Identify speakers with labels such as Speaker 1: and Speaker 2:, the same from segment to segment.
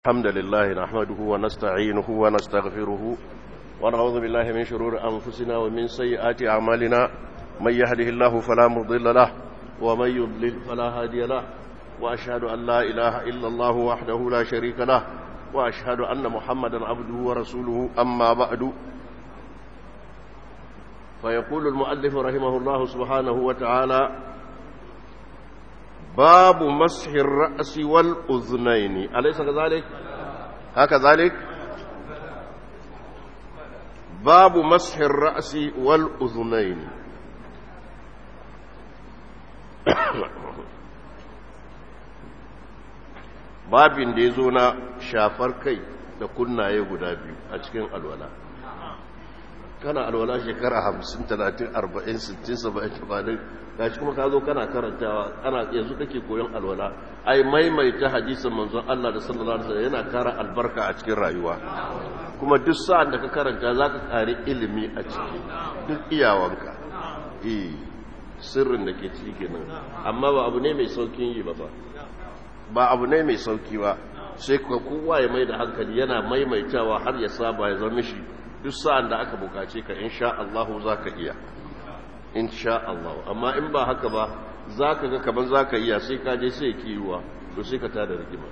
Speaker 1: الحمد لله نحمده ونستعينه ونستغفره ونعوذ بالله من شرور أنفسنا ومن سيئات أعمالنا من يهده الله فلا مضل له ومن يضلل فلا هادي له وأشهد أن لا إله إلا الله وحده لا شريك له وأشهد أن محمدا عبده ورسوله أما بعد فيقول المؤلف رحمه الله سبحانه وتعالى باب مسح الرأس والأذنين أليس كذلك هكذلك باب مسح الرأس والأذنين babin da ya zo na shafar kai da kunnaye guda biyu a cikin alwala kana alwala shekara hamsin talatin arba'in sittin saba'in tamanin gashi kuma ka zo kana karantawa ana yanzu kake koyon alwala ai maimaita hadisin manzon Allah da sallallahu alaihi wasallam yana kara albarka a cikin rayuwa kuma duk sa'an da ka karanta zaka kare ilimi a ciki duk iyawanka eh sirrin da ke ciki kenan amma ba abu ne mai saukin yi ba fa ba abu ne mai sauki ba sai kowa ya mai da hankali yana maimaitawa har ya saba ya zama shi duk sa'an da aka bukace ka insha Allah za ka iya insha Allah amma in ba haka ba za ka ga kamar za ka iya sai ka je sai kiwa to sai ka tada rigima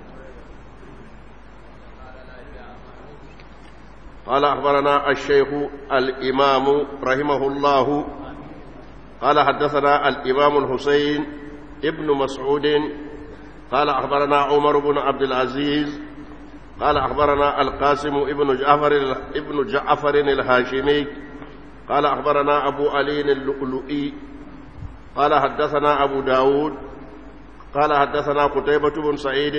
Speaker 1: قال أخبرنا الشيخ الإمام رحمه الله قال حدثنا الإمام الحسين ابن مسعود قال أخبرنا عمر بن عبد العزيز قال أخبرنا القاسم ابن جعفر ابن جعفر الهاشمي قال أخبرنا أبو علي اللؤلؤي قال حدثنا أبو داود قال حدثنا قتيبة بن سعيد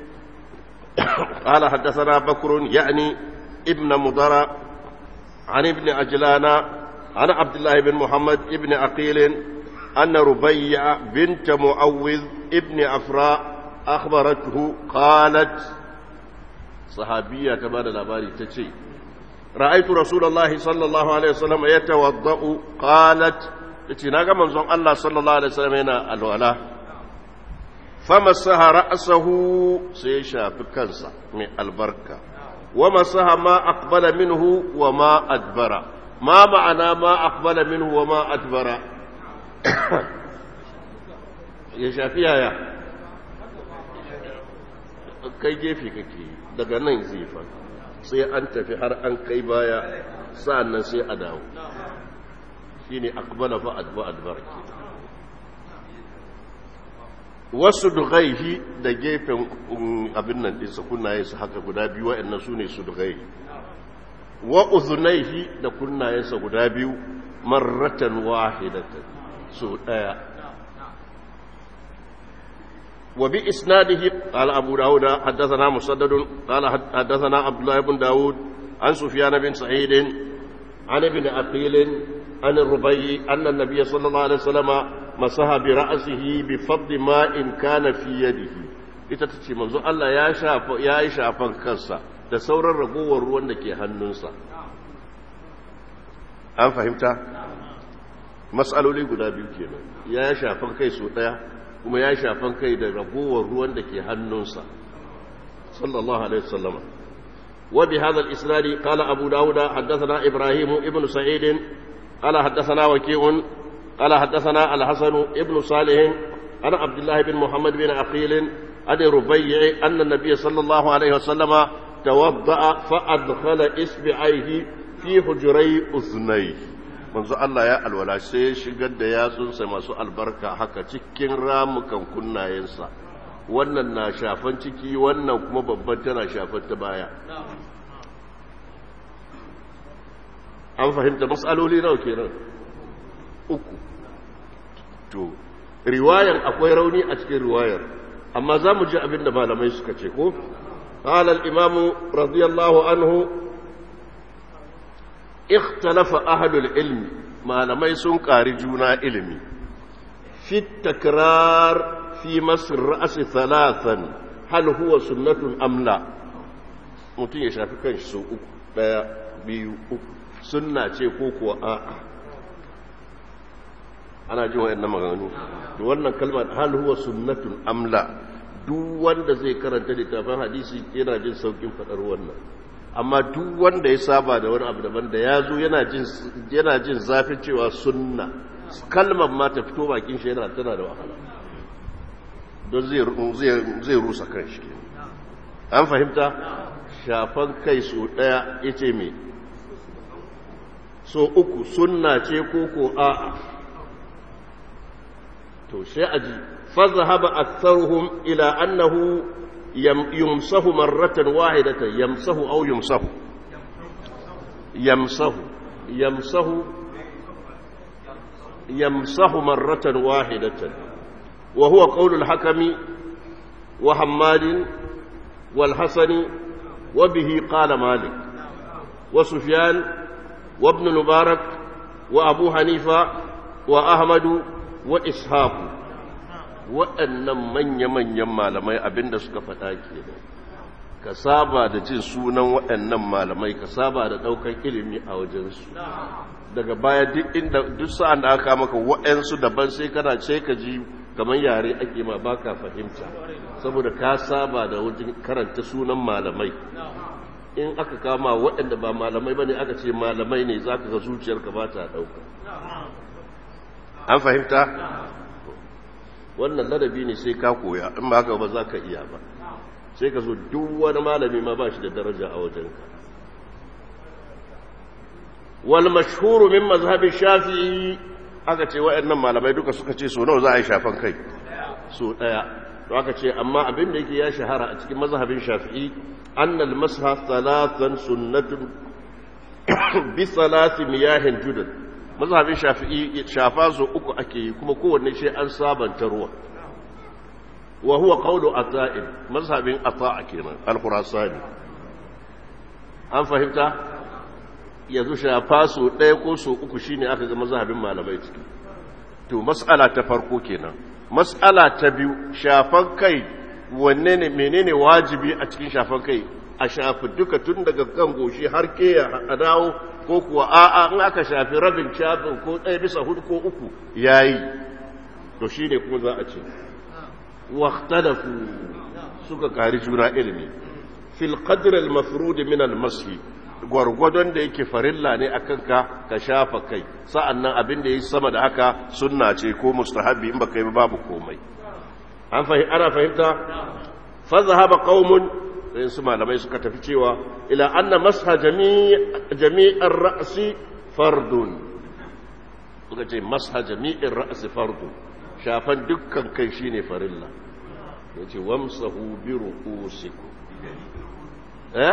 Speaker 1: قال حدثنا بكر يعني ابن مضر عن ابن أجلان عن عبد الله بن محمد ابن عقيل أن ربيع بنت معوذ ابن أفراء أخبرته قالت صحابية كما الأباري تشي رأيت رسول الله صلى الله عليه وسلم يتوضأ قالت تناغ منظم الله صلى الله عليه وسلم هنا الولاء فمسها رأسه سيشا بكنسة من البركة ومسها ما أقبل منه وما أدبر ما معنى ما أقبل منه وما أدبر يشافيها يا kai gefe kake daga nan zifan sai an tafi har an kai baya sa'annan sai a dawo shi ne akbala fa adba adbar ke wasu dugaihi da gefen abin nan ɗinsa kunnayensa haka guda biyu waɗannan su ne su dugaihi wa uzunaihi da kunnayensa guda biyu marratan wahidatan su ɗaya وبإسناده قال أبو داود حدثنا مسدد قال حدثنا عبد الله بن داود عن سفيان بن سعيد عن ابن أقيل عن الربيع أن النبي صلى الله عليه وسلم مسح برأسه بفضل ماء كان في يده ita ta ce manzo Allah ya shafa ya yi shafan kansa da sauran ragowar ruwan da ke hannunsa an fahimta matsaloli guda biyu kenan ya shafan kai so daya kuma ya shafan kai da ragowar ruwan da ke hannunsa sallallahu alaihi wasallam wa bi hadha al-isnad qala abu dawud haddathana ibrahim ibn sa'id qala haddathana waqi'un qala haddathana al-hasan ibn salih ana abdullah ibn muhammad bin aqil an rubayyi anna an-nabiy sallallahu alaihi wasallam tawadda'a fa adkhala isbi'aihi fi hujray uznayhi manzo Allah ya alwala sai ya shigar da yatsunsa masu albarka haka cikin ramukan kunnayensa wannan na shafan ciki wannan kuma babban tana shafan ta baya an fahimta matsaloli nawa kenan uku to riwayar akwai rauni a cikin riwayar amma za mu ji abin da malamai suka ce ko قال الإمام رضي الله عنه اختلف أهل العلم ما لم يسن قارجونا علمي في التكرار في مس الرأس ثلاثا هل هو سنة أم لا mutum ya shafi kan shi uku ɗaya biyu uku sunna ce ko kuwa a'a ana jin wa'annan maganganu to wannan kalmar hal huwa sunnatun amla duk wanda zai karanta littafin hadisi yana jin saukin faɗar wannan amma duk wanda ya saba da wani abu daban da ya zo yana jin zafin cewa sunna kalmar ma ta fito bakin shi yana tana da wahala don zai rusa kan shi an fahimta shafan kai so ɗaya ya ce mai so uku sunna ce ko ko a'a to sai aji fazahaba aktharuhum ila annahu yamsahu marratan wahidatan yamsahu aw yumsahu yamsahu yamsahu yamsahu marratan wahidatan wa huwa qawlu al-hakami wa hammadin wal hasani wa bihi qala malik wa sufyan wa ibn mubarak wa abu hanifa wa ahmadu wa ishaku waɗannan manya-manyan malamai abinda suka faɗa ke ka saba da jin sunan waɗannan malamai ka saba da ɗaukar ilimi a wajensu daga baya duk inda duk sa'an da aka maka waɗansu daban sai kana ce ka ji kamar yare ake ma baka fahimta saboda ka saba da wajen karanta sunan malamai in aka kama waɗanda ba malamai ba ne aka ce malamai ne za ka ga zuciyarka ba ta ɗauka an fahimta wannan ladabi ne sai ka koya in ba haka ba za ka iya ba sai ka so duk wani malami ma ba shi da daraja a wajenka wal mashhuru min mazhabin shafi'i aka ce waɗannan malamai duka suka ce so nawa za a yi shafan kai so ɗaya to aka ce amma abin da yake ya shahara a cikin mazhabin shafi'i annal masha thalathan sunnatun bi thalathi miyahin judan mazhabin shafi'i shafa so uku ake yi kuma kowanne shi an sabanta ruwa wa huwa qawlu ata'in mazhabin ata'a kenan al-khurasani an fahimta yanzu shafa so ɗaya ko so uku shine aka ga mazhabin malamai ciki to mas'ala ta farko kenan mas'ala ta biyu shafan kai wanne ne menene wajibi a cikin shafan kai a shafi duka tun daga kan goshi har ke a dawo ko kuwa a'a in aka shafi rabin shafin ko ɗaya bisa hudu ko uku yayi to shine kuma za a ce waqtadafu suka kari juna ilimi fil qadr al mafrud min al mashi gwargwadon da yake farilla ne akan ka ka shafa kai sa'annan abin da yayi sama da haka sunna ce ko mustahabi in baka yi babu komai an fahimta ana fahimta fa zahaba qaumun sai su malamai suka tafi cewa ila anna masha jami'ar ra'si fardun suka ce masha jami'ar ra'si fardun shafan dukkan kai shine farilla yace wamsahu bi ru'usikum eh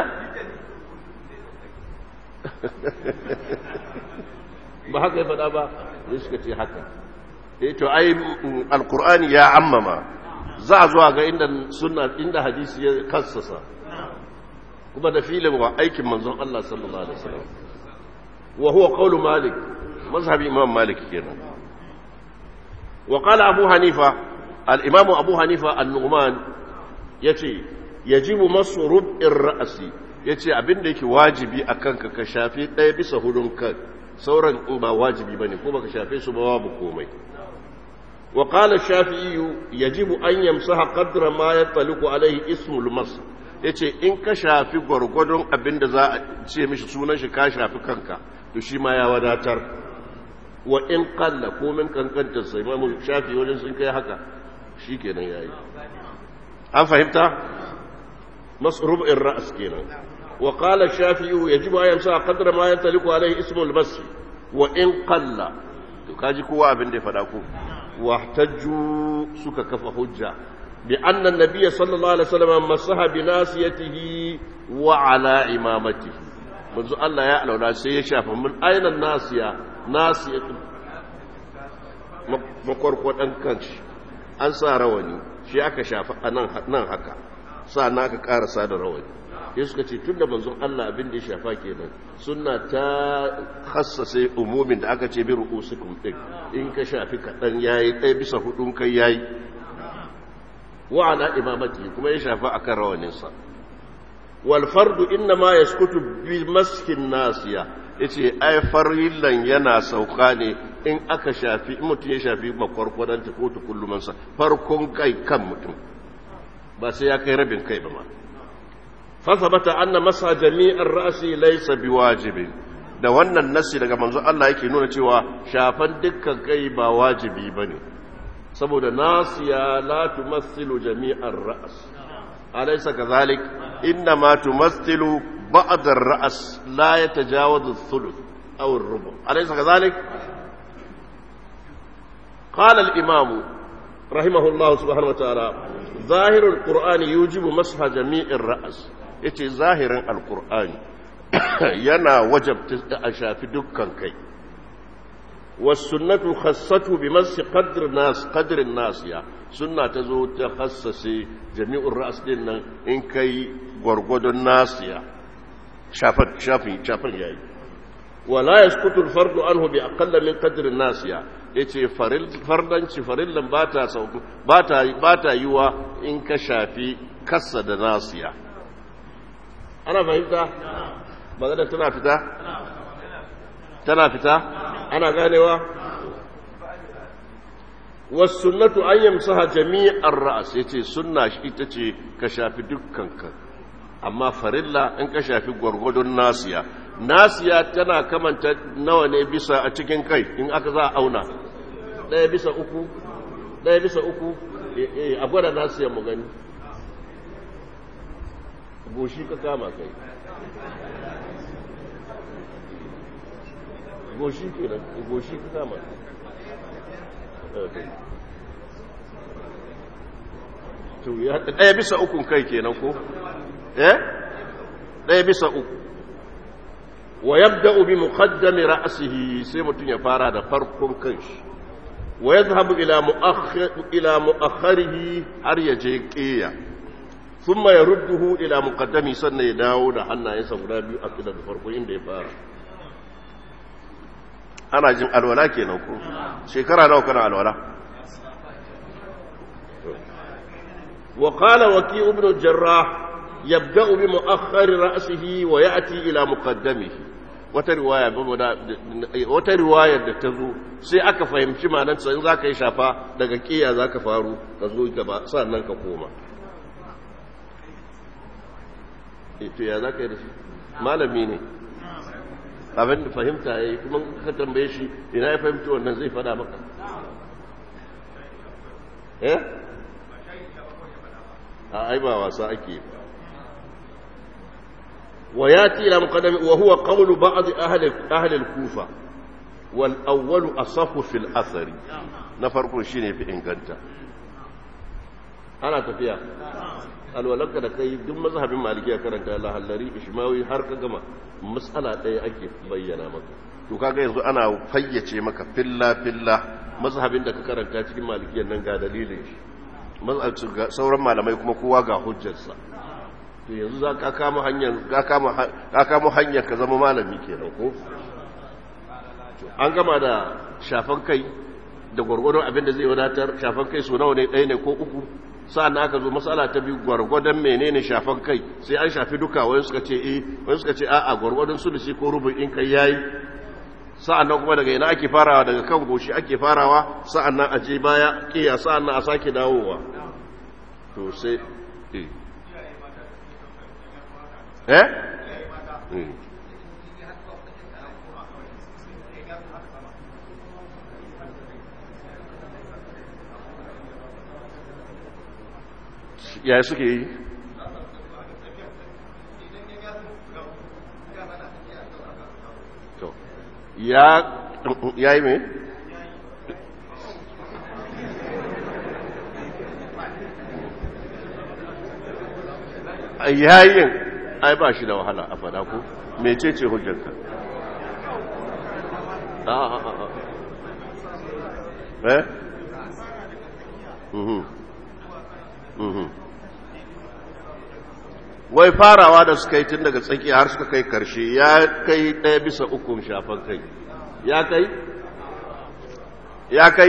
Speaker 1: ba haka ya faɗa ba ne suka ce haka eh to ai alqur'ani ya ammama za a zuwa ga inda sunna inda hadisi ya kassasa kuma da filin wa aikin manzon Allah sallallahu alaihi wasallam wa huwa qawlu malik mazhabi imam malik kenan wa qala abu hanifa al-imam abu hanifa an-nu'man yace yajibu masu rub'ir ra'si yace abinda yake wajibi akan ka ka shafi ɗaya bisa hudun kan sauran ba wajibi bane ko baka shafe su ba babu komai وقال الشافعي يجب أن يمسح قدر ما يطلق عليه اسم المس yace in ka shafi gwargwadon abin da za a ce mishi sunan shi ka shafi kanka to shi ma ya wadatar wa in qalla ko min kankanta sai imamu shafi wajen sun kai haka shikenan yayi an fahimta masrub in ra's kenan wa qala shafi'i yajibu an yamsa qadra ma yantaliqu alayhi ismu al-bas wa in qalla to kaji kowa abin da ya fada ko واحتجوا سك كف حجة بأن النبي صلى الله عليه وسلم مسح بناسيته وعلى إمامته منذ الله يعلم لا سيشاف من أين الناسية ناسية مقرقوة أنكنش أنسى رواني shi aka shafa a nan haka sa na aka karasa da rawani ya suka ce tun da manzon Allah abin da ya shafa kenan suna ta hassase umumin da aka ce bi ru'usukum din in ka shafi kaɗan yayi ɗaya bisa hudun kai yayi wa ala imamati kuma ya shafa akan rawaninsa wal fardu inna ma yaskutu bi maskin nasiya yace ai farillan yana sauka ne in aka shafi in mutum ya shafi makwarkwadanta ko tukullumansa farkon kai kan mutum ba sai ya kai rabin kai ba ma fasabata anna masa jami'ar ra'si laysa biwajibin da wannan nasi daga manzo Allah yake nuna cewa shafan dukkan kai ba wajibi bane saboda nasiya la tumassilu jami'ar ra's alaysa kadhalik inna ma tumassilu ba'd ar-ra's la yatajawazu ath-thuluth aw ar-rubu alaysa kadhalik قال الإمام رحمه الله سبحانه وتعالى ظاهر القرآن يوجب مسح جميع الرأس يتي ظاهر القرآن ينا وجب أشاف دكا كي والسنة خصته بمسح قدر الناس قدر الناس يا سنة تزو تخصص جميع الرأس لنا إن كي غرغد الناس يا شافت شافي شافت يا ولا يسقط الفرد عنه بأقل من قدر الناس يا yace fardanci farillan ba ta sauku ba ta yiwa in ka shafi kassa da nasiya ana fahimta magana tana fita tana fita ana ganewa wasunnatu an yamsaha jami'ar ra'as yace sunna shi ita ce ka shafi dukkan ka amma farilla in ka shafi gwargwadon nasiya nasiya tana kamanta nawa ne bisa a cikin kai in aka za a auna ɗaya bisa uku ɗaya bisa uku a gwada nasiya mu gani goshi ka kama kai goshi ke nan goshi ka kama ɗaya bisa ukun kai kenan ko eh ɗaya bisa uku wa yabda'u bi muqaddami ra'sihi sai mutun ya fara da farkon kanshi wa yadhhabu ila mu'akhkhir ila mu'akhkharihi har ya je qiya thumma yarudduhu ila muqaddami sannan ya dawo da hannayensa guda biyu a kida da farko inda ya fara ana jin alwala kenan ko shekara nawa kana alwala wa qala waki ibn jarrah yabda'u bi mu'akhkhari ra'sihi wa ya'ti ila muqaddamihi wata riwaya wata riwayar da ta zo sai aka fahimci ma'anar sa in zaka yi shafa daga kiya zaka faru ka zo gaba sannan ka koma to ya zaka yi da shi malami ne abin da fahimta ya yi kuma ka tambaye shi ina ya fahimci wannan zai fada maka eh a ai ba wasa ake wa yati ila muqaddami wa huwa qawlu ba'd ahli ahli al-kufa wal awwal asahhu fil athari na farko shine fi inganta ana tafiya alwalanka da kai duk mazhabin malikiya karanta lahallari ishmawi har ka gama matsala ɗaya ake bayyana maka to kaga yanzu ana fayyace maka filla filla mazhabin da ka karanta cikin malikiyan nan ga dalilin shi sauran malamai kuma kowa ga hujjarsa to yanzu za ka kama hanyar ka kama ka kama hanyar ka zama malami kenan ko an gama da shafan kai da gwargwadon abin da zai wadatar shafan kai so nawa ne ɗaya ne ko uku sa'an aka zo matsala ta biyu gwargwadon menene shafan kai sai an shafi duka wani suka ce eh wani suka ce a'a gwargwadon sulusi ko rubin in kai yayi sa'an nan kuma daga ina ake farawa daga kan goshi ake farawa sa'an nan a je baya kiya sa'an nan a sake dawowa to sai eh eh yaya suke yi ya yi mai yayin ai ba shi da wahala a fada ku mece ce hujjarka a a a eh mhm mhm wai farawa da suka yi tun daga tsakiya har suka kai karshe ya kai ɗaya bisa ukun shafan kai ya kai ya kai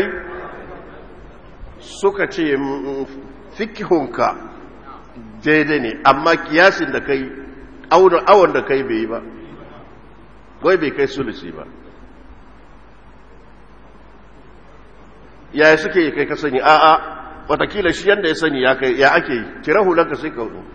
Speaker 1: suka ce fikihunka daidai ne amma kiyasin da kai awon da kai bai yi ba wai bai kai sulusi ba yaya suke yi kai kasani a'a watakila shi yanda ya sani ya kai ya ake yi kira hulanka sai ka hudu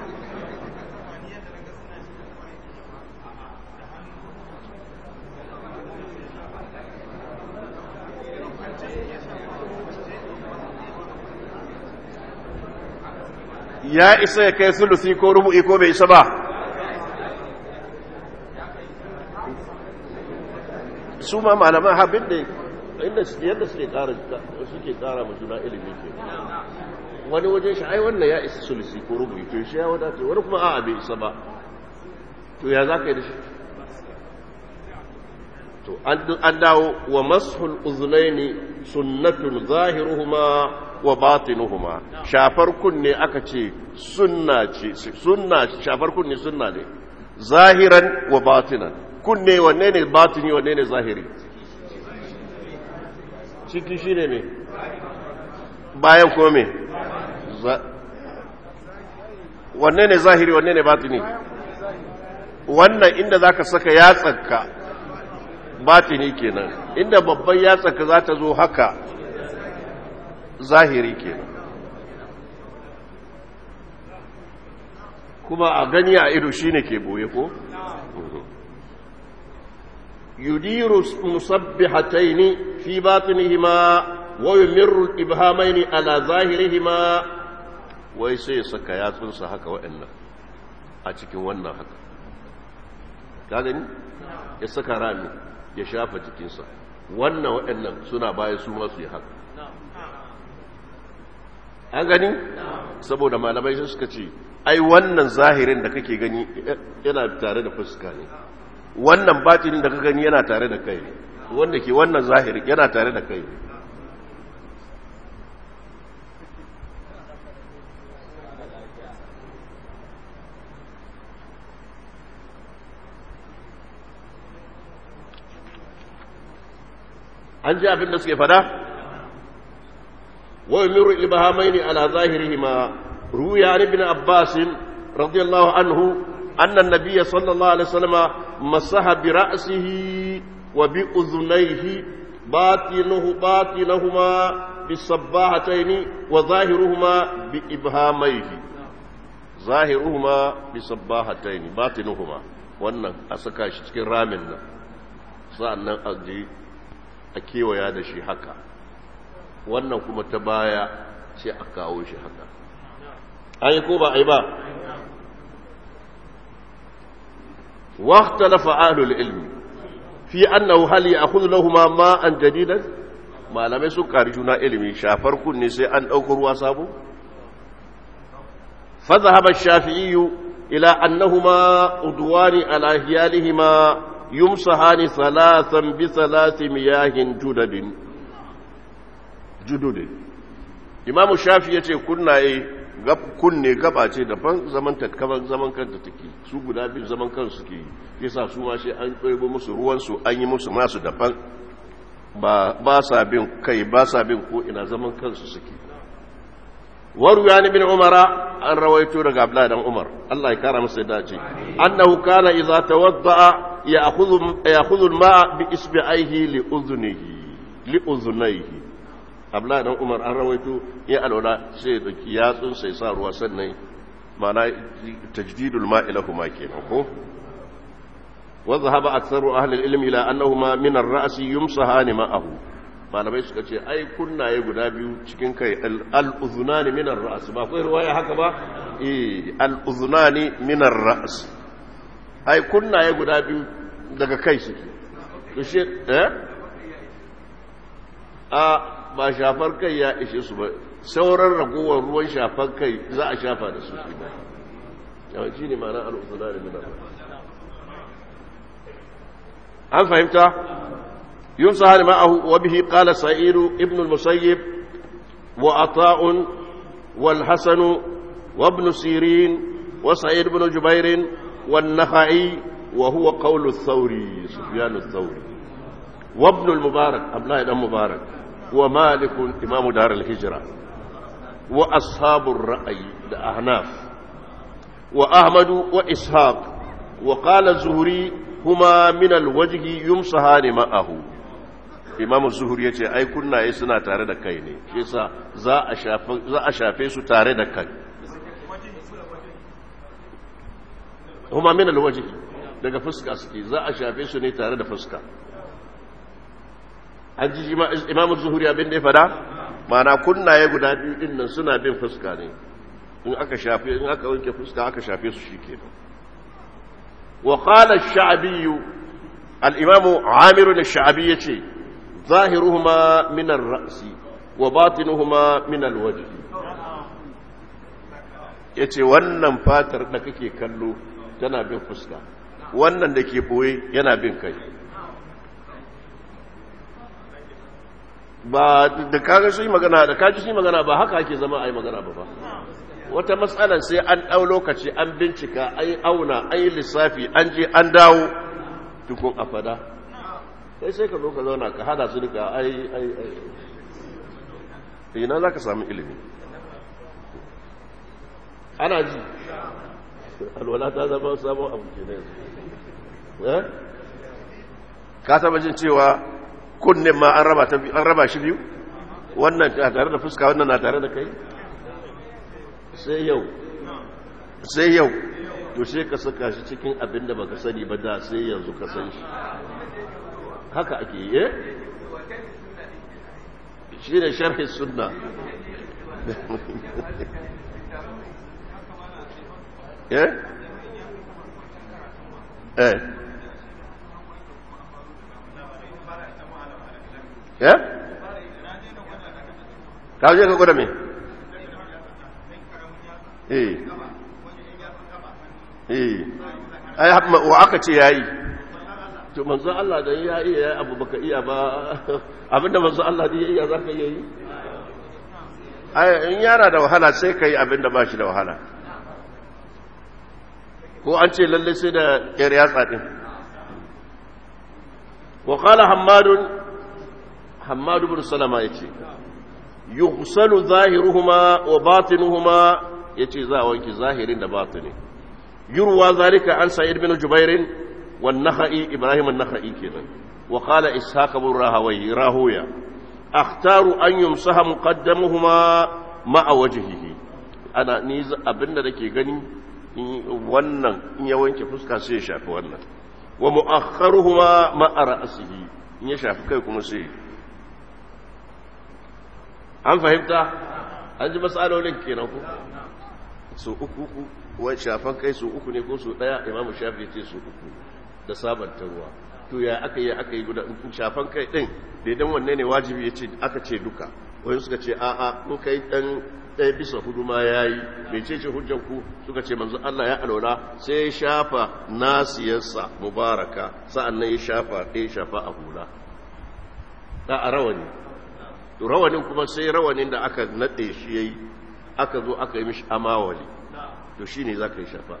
Speaker 1: ya isa ya kai sulusi ko rubu'i ko bai isa ba su ma malaman habin da inda yadda suke kara suke kara mu juna ilimi ke wani wajen shi ai wannan ya isa sulusi ko rubu'i to shi ya wadata wani kuma a'a bai isa ba to ya za ka yi da shi to an dawo wa mashul uzunaini sunnatun zahiruhuma wa batinuhuma shafar kunne aka ce sunna ce sunna shafar kunne sunna ne zahiran wa batinan kunne wanne ne batini wanne ne zahiri ciki shine ne bayan ko me wanne ne zahiri wanne ne batini wannan inda zaka saka yatsanka batini kenan inda babban yatsanka za ta zo haka zahiri kenan kuma a gani a ido shine ke boye ko yudiru musabbihataini fi batinihima wa yumirru al-ibhamaini ala zahirihima wai sai ya saka yatsunsa haka waɗannan a cikin wannan haka ka gani ya saka rami ya shafa jikinsa wannan waɗannan suna baya su masu yi haka an gani saboda malamai sun suka ce ai wannan zahirin da kake gani yana tare da fuska ne wannan batinin da ka gani yana tare da kai ne wanda ke wannan zahirin yana tare da kai ne an ji abin da suke fada ويمر الإبهامين على ظاهرهما روي عن ابن عباس رضي الله عنه أن النبي صلى الله عليه وسلم مسح برأسه وبأذنيه باطنه باطنهما بالصباحتين وظاهرهما بإبهاميه ظاهرهما بصباحتين باطنهما wannan a saka shi cikin ramin nan sa'annan a je a kewaya da shi haka wannan kuma ta baya sai a kawo shi haka an yi ko ba a yi ba waktalafa ahlul ilmi fi annahu hal ya'khudhu lahumu ma'an jadidan malamai sun kari juna ilimi shafar kunne sai an dauko ruwa sabo fa dhahaba ash-shafi'i ila annahuma udwani ala hiyalihima yumsahani thalathan bi thalathi miyahin judadin jududin imamu shafi ya ce kunnaye kunne gaba ce daban zaman tatkaban zaman kanta take su guda biyu zaman kansu suke yi yasa su ma sai an ɗoibo musu ruwansu an yi musu masu daban ba sa bin kai ba sa bin ko ina zaman kansu suke waru ya bin umara an rawaito daga abdullahi dan umar Allah ya kara masa dace annahu kana idza tawadda ya'khudhu ya'khudhu al-ma'a bi isbi'aihi li udhunihi li udhunayhi abdullahi dan umar an rawaito ya alwala sai ya dauki yatsun sai sa ruwa sannan mana tajdidul ma'i lahuma kenan ko wa dhahaba aktharu ahli al-ilm ila annahuma min ar-ra's yumsahani ma'ahu malamai suka ce ai kunnaye guda biyu cikin kai al-udhunani min ar-ra's ba kai ruwaya haka ba eh al-udhunani min ar-ra's ai kunnaye guda biyu daga kai suke to shi eh a ba shafar kai ya ishe su ba sauran ragowar ruwan shafar kai za a shafa da su shi ba yawanci ne ma'ana al'uzuna da minar an fahimta yun sa hali ma'ahu wa bihi qala sa'idu ibn al-musayyib wa ata'un wal hasanu wa ibn sirin wa sa'id ibn jubair wa an-nakhai wa huwa qawlu ath-thawri sufyan ath-thawri wa ibn al-mubarak abdullah ibn mubarak ومالك إمام دار الهجرة وأصحاب الرأي الأحناف وأحمد وإسحاق وقال الزهري هما من الوجه يمسحان معه imamu zuhuri ya ce ai kunnaye suna tare da kai ne shi yasa za a shafe su tare da kai huma min alwaji daga fuska suke za a shafe su ne tare da fuska an ji imamu zuhuri abin da ya fada mana kunnaye guda biyu din nan suna bin fuska ne in aka shafe in aka wanke fuska aka shafe su shikenan wa qala ash-sha'bi al-imam amir ash-sha'bi yace zahiruhuma min ar-ra's wa batinuhuma min al-wajh yace wannan fatar da kake kallo tana bin fuska wannan da ke boye yana bin kai ba da kaga su yi magana da kaji su yi magana ba haka ake zama a yi magana ba ba wata matsalar sai an ɗau lokaci an bincika an yi auna an yi lissafi an je an dawo tukun a fada sai sai ka zo ka zauna ka hada su duka ai ai ai ina za ka samu ilimi ana ji alwala ta zama sabon abu ke na yanzu ka taba jin cewa kunnen ma an raba shi biyu wannan na tare da fuska wannan na tare da kai sai yau sai yau to sai ka saka shi cikin abin da baka sani ba da sai yanzu ka san shi haka ake yi shi ne sharhi sunna eh eh ya? ka je ka gwada me? eh eh ai wa aka ce yayi to manzo Allah da ya iya abu baka iya ba abinda manzo Allah da ya iya zaka yi ai in yana da wahala sai kai abinda ba shi da wahala ko an ce lalle sai da yar yatsa din wa qala hammadun حماد بن سلمة يتي يغسل ظاهرهما وباطنهما يتي ذا وانك ظاهرين da باطني يروى ذلك عن سعيد بن جبير والنخعي إبراهيم النخعي كذا وقال إسحاق بن راهوي راهويا أختار أن يمسح مقدمهما مع وجهه أنا نيز أبن دكي غني wannan in ya wanke fuska sai ya shafi wannan wa mu'akharuhuma ma'a ra'sihi in ya shafi kai kuma sai an fahimta an ji matsalolin kenan ku so uku uku wai shafan kai so uku ne ko so daya imamu shafi ce so uku da sabanta ruwa to ya aka yi aka yi guda shafan kai din daidan wanne ne wajibi ya ce aka ce duka wani suka ce a'a in kai dan ɗaya bisa hudu ma ya yi mai ce ce hujjan ku suka ce manzo Allah ya alwala sai ya shafa nasiyarsa mubaraka sa'an nan ya shafa ɗaya shafa a hula da a rawani rawanin kuma sai rawanin da aka naɗe shi ya yi aka zo aka yi mishi amawali to shi ne za ka yi shafa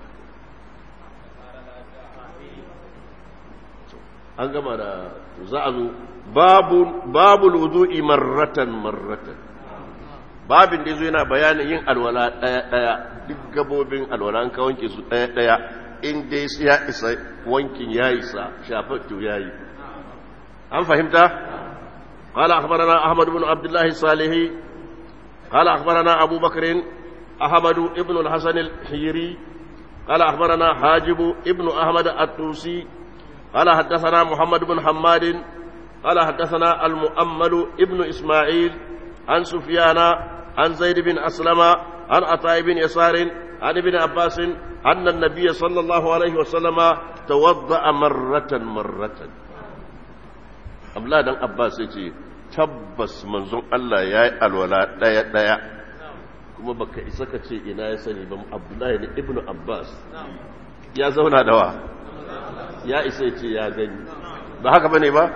Speaker 1: an gama da za a zo babu wudu'i marratan marratan babin da zo yana bayanin yin alwala ɗaya-ɗaya duk gabobin alwala an ka wanke su ɗaya-ɗaya in dai ya isa wankin ya isa shafar to ya yi an fahimta قال أخبرنا أحمد بن عبد الله الصالحي قال أخبرنا أبو بكر أحمد بن الحسن الحيري قال أخبرنا حاجب ابن أحمد الطوسي قال حدثنا محمد بن حماد قال حدثنا المؤمل ابن إسماعيل عن سفيان عن زيد بن أسلم عن عطاء بن يسار عن ابن عباس أن النبي صلى الله عليه وسلم توضأ مرة مرة abdullahi dan abbas ya ce tabbas manzon Allah ya yi alwala ɗaya-ɗaya kuma baka isa ka ce ina ya sani ba abdullahi ne ibn abbas ya zauna da wa ya isa ya ce ya gani ba haka bane ba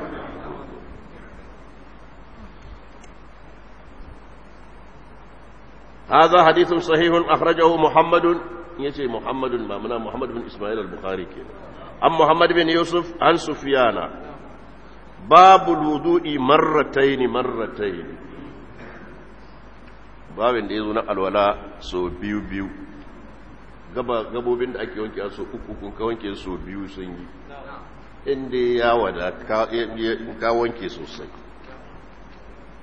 Speaker 1: هذا حديث صحيح أخرجه محمد يجي محمد ما منا محمد بن إسماعيل البخاري كده عن محمد بن يوسف عن سفيان babu wudu'i marrataini marrataini babin da ya zo na alwala so biyu biyu gabobin da ake wanke so uku kun ka wanke so biyu sun yi inda ya wada ka wanke sosai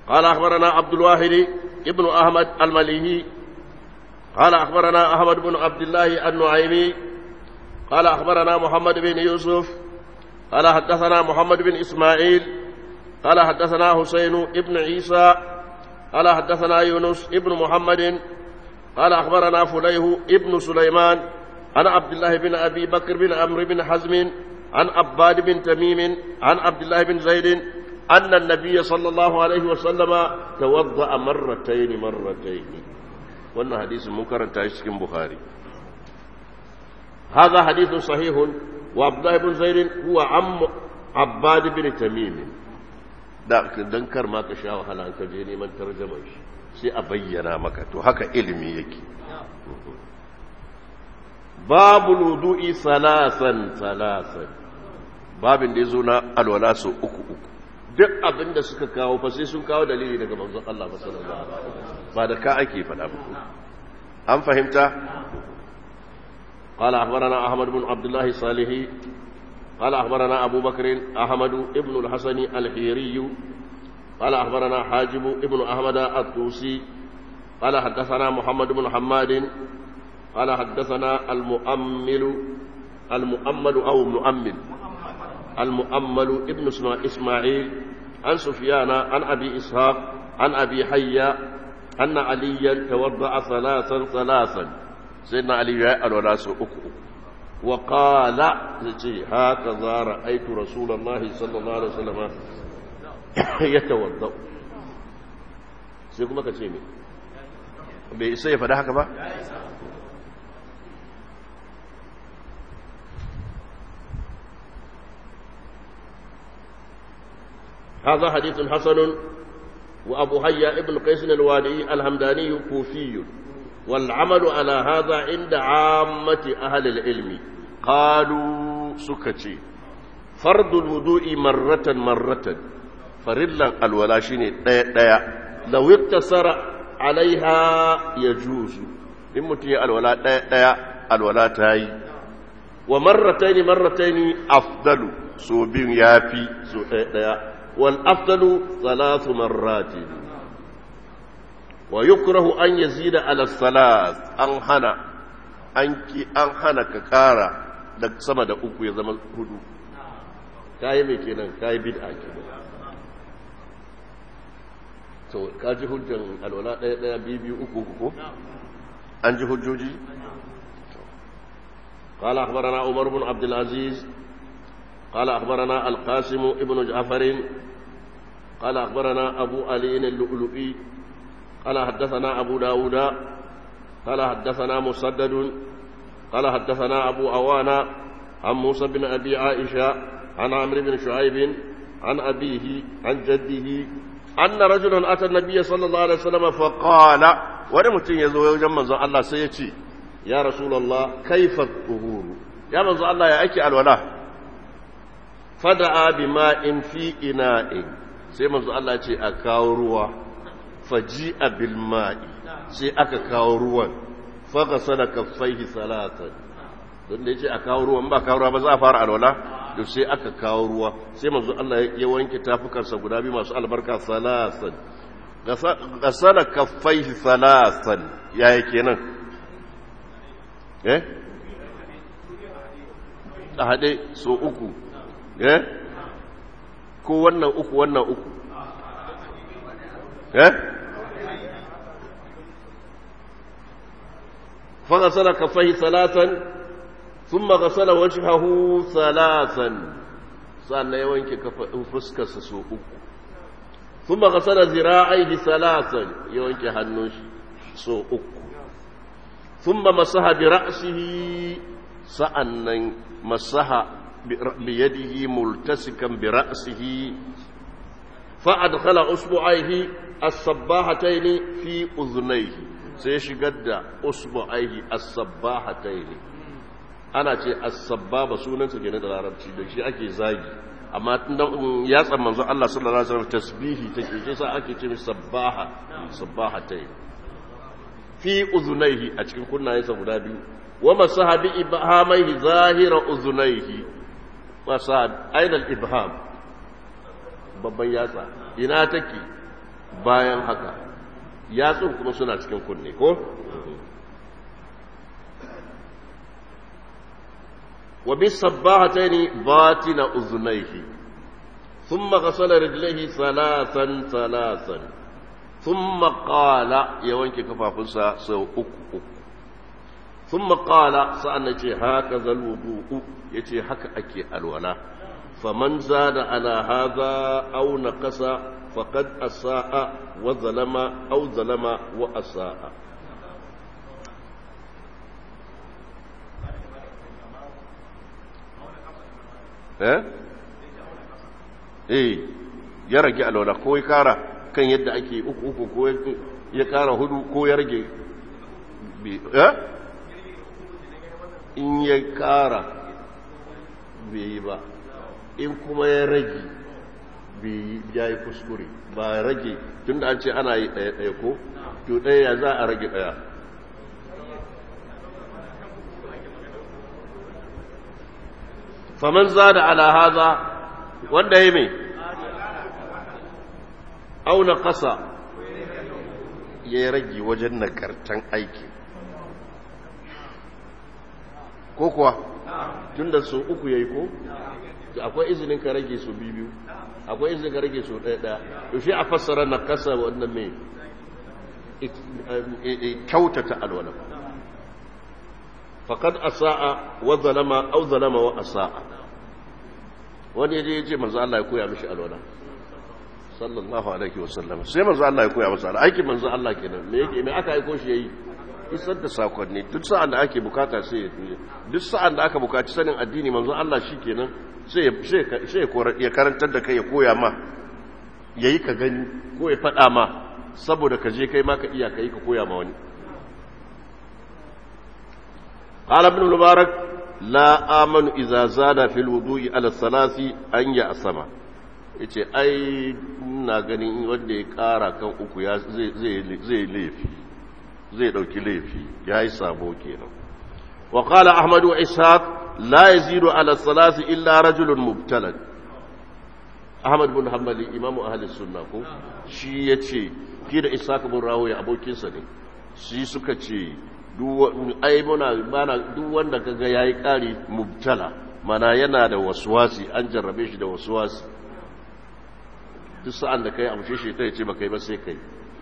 Speaker 1: قال أخبرنا عبد الواحد ابن أحمد المليهي قال أخبرنا أحمد بن عبد الله النعيمي قال أخبرنا محمد بن يوسف قال حدثنا محمد بن إسماعيل قال حدثنا حسين ابن عيسى قال حدثنا يونس ابن محمد قال أخبرنا فليه ابن سليمان عن عبد الله بن أبي بكر بن عمرو بن حزم عن عباد بن تميم عن عبد الله بن زيد أن النبي صلى الله عليه وسلم توضأ مرتين مرتين وأن حديث منكر تاشكين بخاري هذا حديث صحيح وعبد الله بن زيد هو عم عباد بن تميم da dan kar ma ka sha wahala an ka je neman tarjama shi sai a bayyana maka to haka ilimi yake babul wudu'i salasan salasan babin da yazo na alwala so uku uku duk abin da suka kawo fa sai sun kawo dalili daga manzon Allah sallallahu alaihi wasallam ba da ka ake faɗa ba an fahimta قال أخبرنا أحمد بن عبد الله الصالحي قال أخبرنا أبو بكر أحمد ابن الحسن الحيري قال أخبرنا حاجب ابن أحمد الطوسي قال حدثنا محمد بن حماد قال حدثنا المؤمل المؤمل أو مؤمل المؤمل ابن إسماعيل عن سفيان عن أبي إسحاق عن أبي حيا أن عليا توضأ ثلاثا ثلاثا سيدنا علي يأل ولا أكو وقال هكذا رأيت رسول الله صلى الله عليه وسلم يتوضأ sai kuma ka ce ne bai isa ya faɗa haka ba هذا حديث حسن وأبو هيا ابن قيس الوادي الهمداني كوفي والعمل على هذا عند عامة أهل العلم قالوا سكتي فرض الوضوء مرة مرة فرلا الولاشين ديا ديا لو اقتصر عليها يجوز إن متي الولا ديا ديا الولا تاي ومرتين مرتين أفضل سو بين يافي سو ديا ديا والأفضل ثلاث مرات ويكره أن يزيد على الثلاث أنحنى أنكي أنحنى ككارا da sama da uku ya zama hudu kayi mai kenan kayi bid'a kenan to ka ji hujjan alwala ɗaya ɗaya biyu biyu uku uku ko an ji hujjoji قال أخبرنا عمر بن عبد العزيز قال أخبرنا القاسم ابن جعفر قال أخبرنا أبو علي اللؤلؤي قال حدثنا أبو داود قال حدثنا مسدد قال حدثنا أبو أوانا عن موسى بن أبي عائشة عن عمرو بن شعيب عن أبيه عن جده أن رجلا أتى النبي صلى الله عليه وسلم فقال ورمتين يزوي جمع الله سيتي يا رسول الله كيف الطهور يا من الله يا أكي الولاء فدعا بماء في إناء sai manzo Allah ce a kawo ruwa faji bil ma'i sai aka kawo ruwan faga sana kaffaihi salatan don da yace a kawo ruwan ba kawo ruwa ba za a fara alwala to sai aka kawo ruwa sai manzo Allah ya wanke tafukansa guda biyu masu albarka salatan gasala kaffaihi salatan yaya kenan eh a haɗe so uku eh ko wannan uku wannan uku eh فغسل كفيه ثلاثا ثم غسل وجهه ثلاثا sannan ya wanke fuskarsa so uku kuma gasara zira'aihi salasan ya wanke hannun shi so uku thumma masaha bi ra'sihi sa'annan masaha bi yadihi multasikan bi ra'sihi fa adkhala usbu'aihi as-sabbahatayn fi udhnayhi sai shigar da usbu'aihi as-sabbahatayn ana ce as-sabbaba sunansa kenan da larabci da shi ake zagi amma tun ya tsan manzo Allah sallallahu alaihi wasallam tasbihi take shi sa ake ce sabbaha sabbahatayn fi uzunaihi a cikin kunnayensa guda biyu wa masaha bi ibhamaihi zahira uzunaihi masa aina al-ibham babban yatsa ina take bayan haka yatsun kuma suna cikin kunne ko wa bis sabbahataini batina uzunaihi thumma ghasala rijlaihi salasan salasan thumma qala ya wanke kafafunsa sau uku uku thumma qala sa'an ce haka zal wudu yace haka ake alwala faman zada ala hadha aw naqasa faqad asaa wa zalama aw zalama wa asaa eh eh ya rage alwala ko ya kara kan yadda ake uku uku ko ya kara hudu ko ya rage eh in ya kara bai yi ba in kuma ya rage bai ya yi kuskure ba rage tun da an ce ana yi ɗaya ɗaya ko to ɗaya ya za a rage ɗaya faman za da ala haza wanda ya mai auna ƙasa ya rage wajen nagartan aiki ko kuwa tun da su uku ya yi ko akwai izinin ka rage su biyu akwai izinin ka rage su ɗaya ɗaya yaushe a fassara na ƙasa wannan mai kyautata alwala faƙad asa'a wa zalama au zalama wa asa'a wani yaje yace manzo Allah ya koya mishi alwala sallallahu alaihi wasallam sai manzo Allah ya koya masa alwala aikin manzo Allah kenan me yake me aka aiko shi yayi isar da sakonni duk sa'an da ake bukata sai ya tuye duk sa'an da aka bukaci sanin addini manzo Allah shikenan sai sai sai ya karantar da kai ya koya ma yayi ka gani ko ya faɗa ma saboda ka je kai ma ka iya kai ka koya ma wani قال ابن المبارك لا آمن إذا زاد في الوضوء على الثلاث أن يأسم yace ai ina ganin wanda ya kara kan uku ya zai laifi zai dauki laifi ya yi sabo kenan wa qala ahmad wa ishaq la yazidu ala salasi illa rajulun mubtalan ahmad bin hanbali imamu ahli sunna ko shi yace ki da ishaq bin rawiya abokinsa ne shi suka ce ai muna bana duk wanda kaga yayi kari mubtala mana yana da waswasi an jarrabe shi da waswasi duk sa'an da kai amshe shi ta yace baka yi ba sai kai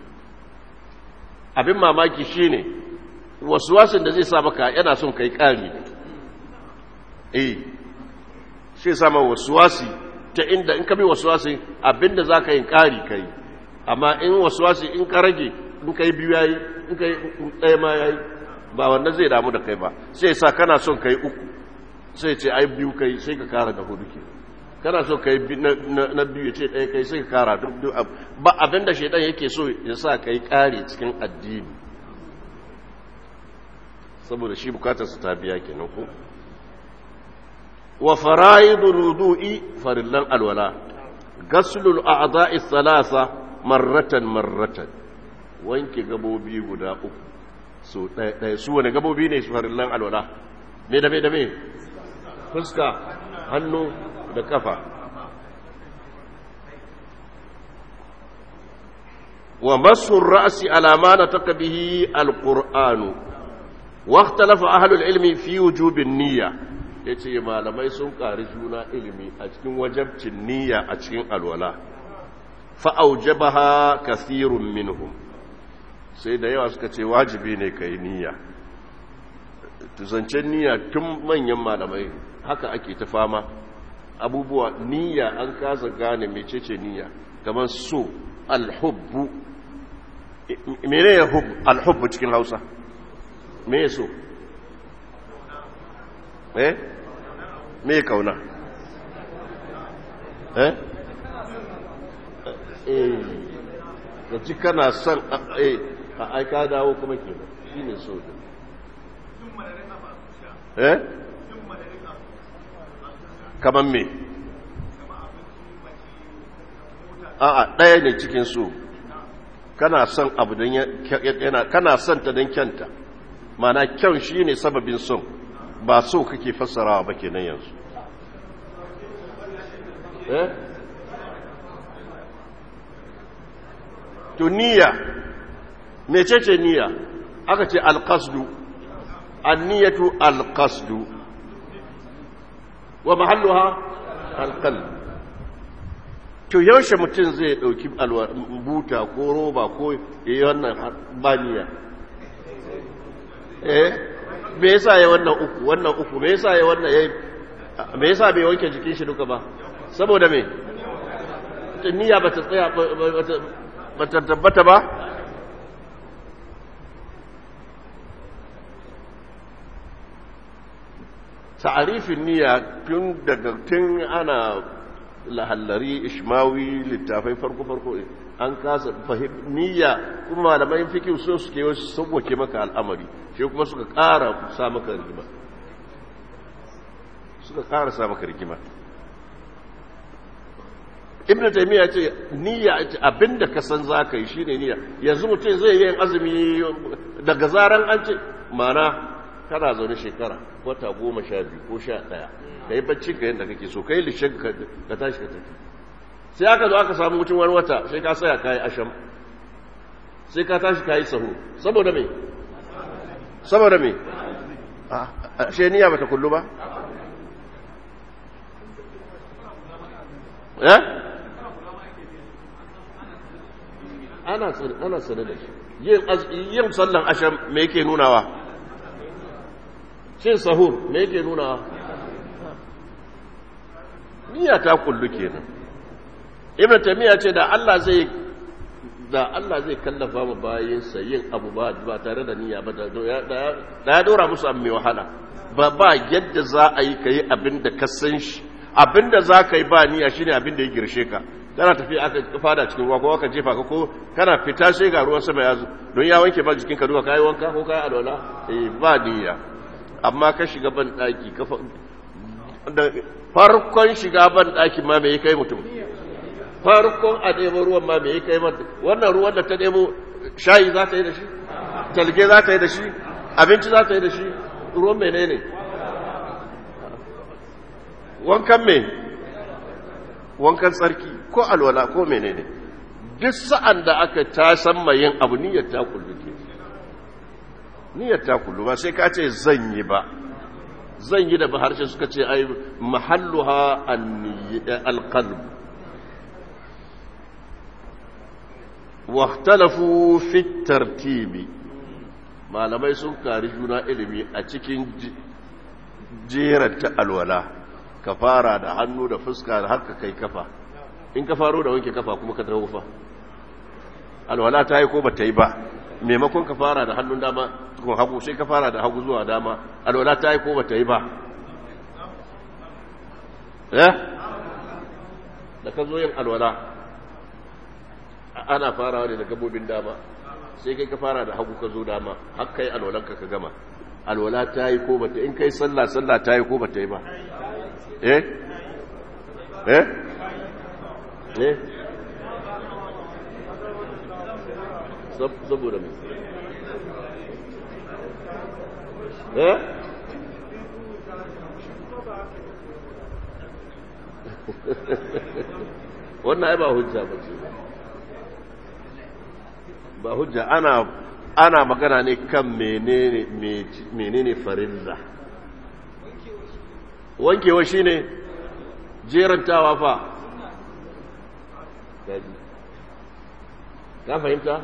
Speaker 1: abin mamaki shine waswasin da zai sa maka yana son kai kari eh shi sa ma waswasi ta inda in ka bi waswasi abinda zaka yin kari kai amma in waswasi in ka rage in kai biyu yayi in kai ɗaya ma yayi ba wannan zai damu da kai ba sai sa kana son kai uku sai ce ai biyu kai sai ka kara da hudu ke kana son kai na biyu ya ce ɗaya kai sai ka kara duk ba abin da shaidan yake so ya sa kai kare cikin addini saboda shi bukatar su ta biya kenan ko wa fara'idul wudu'i farillan alwala gaslul a'dha'i thalatha marratan marratan wanke gabobi guda uku so ɗaya su wane gabobi ne su farillan alwala me da me da me fuska hannu da kafa wa masu ra'asi alama na taka bihi alƙur'anu waktalafa ahalul ilmi fi wujubin niyya ya ce malamai sun ƙari juna ilimi a cikin wajabcin niyya a cikin alwala fa'aujabaha kasirun minhum sai da yawa suka ce wajibi ne ka yi niyya tuzancen niyya tun manyan malamai haka ake ta fama abubuwa niyya an kasa gane mecece niyya kamar so alhubbu mene ya alhubbu cikin hausa me ya so eh me ya kauna eh eh da ji kana son eh a aika dawo kuma ke shi ne so eh kamar me a'a ɗaya ne cikin so kana son abu don yana kana son ta don kyanta mana kyan shi ne sababin son ba so kake fassarawa ba kenan yanzu eh to niyya mecece niyya aka ce alqasdu anniyatu alqasdu wa mahalluha alqalb to yaushe mutum zai dauki buta ko roba ko yayi wannan baniya eh me yasa ya wannan uku wannan uku me yasa ya wannan yayi me yasa bai wanke jikin shi duka ba saboda me niyya bata tsaya bata tabbata ba ta'arifin niyya tun daga tun ana lahallari ishmawi littafai farko-farko an kasa fahim niyya kuma malamai fikin so suke wasu sauwake maka al'amari shi kuma suka ƙara sa maka rigima suka ƙara sa maka rigima ibn taymiya ce niyya abinda ka san zaka yi shine niyya yanzu mutum zai yi azumi daga zaran an ce mana kana zaune shekara wata goma sha biyu ko sha ɗaya ka yi bacci ka yadda kake so ka yi lishin ka tashi ka tafi sai aka zo aka samu mutum wani wata sai ka saya ka yi asham sai ka tashi ka yi saho saboda me saboda me a shi niyya bata kullu ba eh ana ana sanar da shi yin sallan asham me yake nunawa cin sahur me yake nuna niyya ta kullu kenan ibn tamiya ce da Allah zai da Allah zai kallafa mu bayinsa yin abu ba ba tare da niyya ba da ya dora musu abu mai wahala ba ba yadda za a yi kai abin da ka san shi abin da za ka yi ba niyya shine abin da ya girshe ka kana tafi aka fada cikin ruwa ko aka jefa ka ko kana fita sai ga ruwan sama ya zo don ya wanke ba jikinka duka kai wanka ko kai alwala eh ba niyya amma ka shiga ban daki da farkon shiga ban daki ma me kai mutum farkon a ɗebo ruwan ma me kai mata wannan ruwan da ta ɗebo shayi za ta yi da shi talge za ta yi da shi abinci za ta yi da shi ruwan menene wankan me wankan tsarki ko alwala ko menene duk sa'an da aka ta san yin abu niyyar ta kullu ke niyyar ta kullu ba sai ka ce zan yi ba zan yi da ba harshe suka ce ai mahalluha alqalb واختلفوا في الترتيب malamai sun kari juna ilimi a cikin jeranta alwala ka fara da hannu da fuska da haka kai kafa in ka faro da wanke kafa kuma ka tawo fa alwala ta yi ko ba ta yi ba maimakon ka fara da hannun dama ko hagu sai ka fara da hagu zuwa dama alwala ta yi ko ba ta yi ba eh da ka zo yin alwala ana farawa ne da gabobin dama sai kai ka fara da hagu ka zo dama har kai alwalanka ka gama alwala ta yi ko bata in kai sallah sallah ta yi ko bata yi ba eh eh eh saboda mai eh wannan ai ba hujja ba ce ba hujja ana ana magana ne kan menene menene farilla wankewa shine jerantawa fa ka fahimta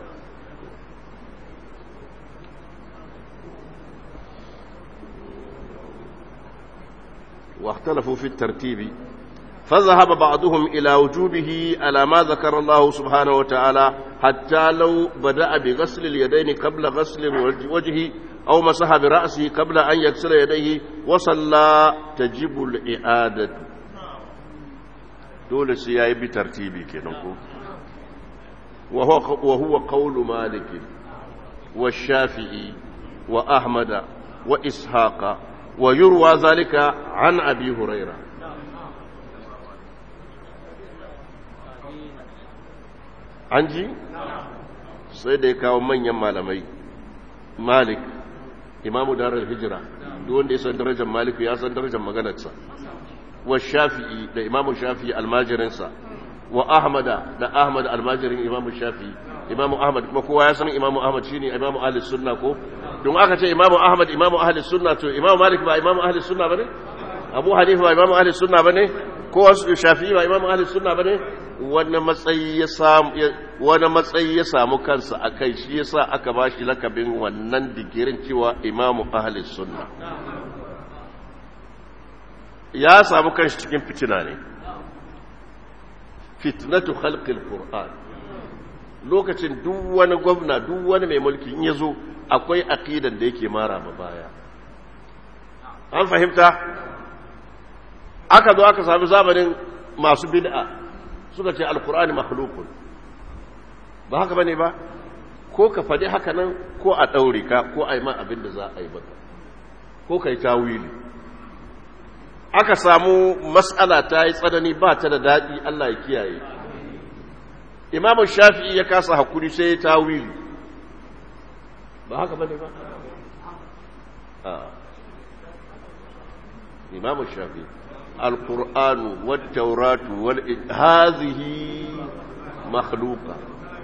Speaker 1: واختلفوا في الترتيب فذهب بعضهم إلى وجوبه على ما ذكر الله سبحانه وتعالى حتى لو بدأ بغسل اليدين قبل غسل الوجه أو مسح برأسه قبل أن يغسل يديه وصلى تجب الإعادة دول سياي بترتيبي كنكو وهو, وهو قول مالك والشافعي وأحمد وإسحاق ويروى ذلك عن أبي هريرة an ji sai da ya kawo manyan malamai malik imamu darar hijira duk wanda ya san darajar maliku ya san darajar maganarsa wa shafi'i da imamu shafi'i almajirinsa wa ahmada da ahmad almajirin imamu shafi imamu ahmad kuma kowa ya san imamu ahmad shine imamu ahli sunna ko don aka ce imamu ahmad imamu ahli sunna to imamu malik ba imamu ahli sunna bane abu hanifa ba imamu ahli sunna bane ko shafi ba imamu ahli sunna bane wani matsayi ya samu wani matsayi ya samu kansa akai shi yasa aka bashi lakabin wannan digirin cewa imamu ahli sunna ya samu kanshi cikin fitina ne fitnatu khalqil qur'an lokacin duk wani gwamna duk wani mai mulki in yazo akwai aqidan da yake mara ma baya an fahimta aka zo aka sami zamanin masu bid'a suka ce alqur'ani makhluqun ba haka bane ba ko ka faɗi haka nan ko a ɗaure ka ko a yi ma abin da za a yi maka ko ka yi tawili aka samu matsala ta yi tsanani ba ta da daɗi Allah ya kiyaye imamun shafi'i ya kasa hakuri sai ya tawili ba haka bane ba imamun shafi'i alƙur'anu wattauratu wal hazihi makhluqa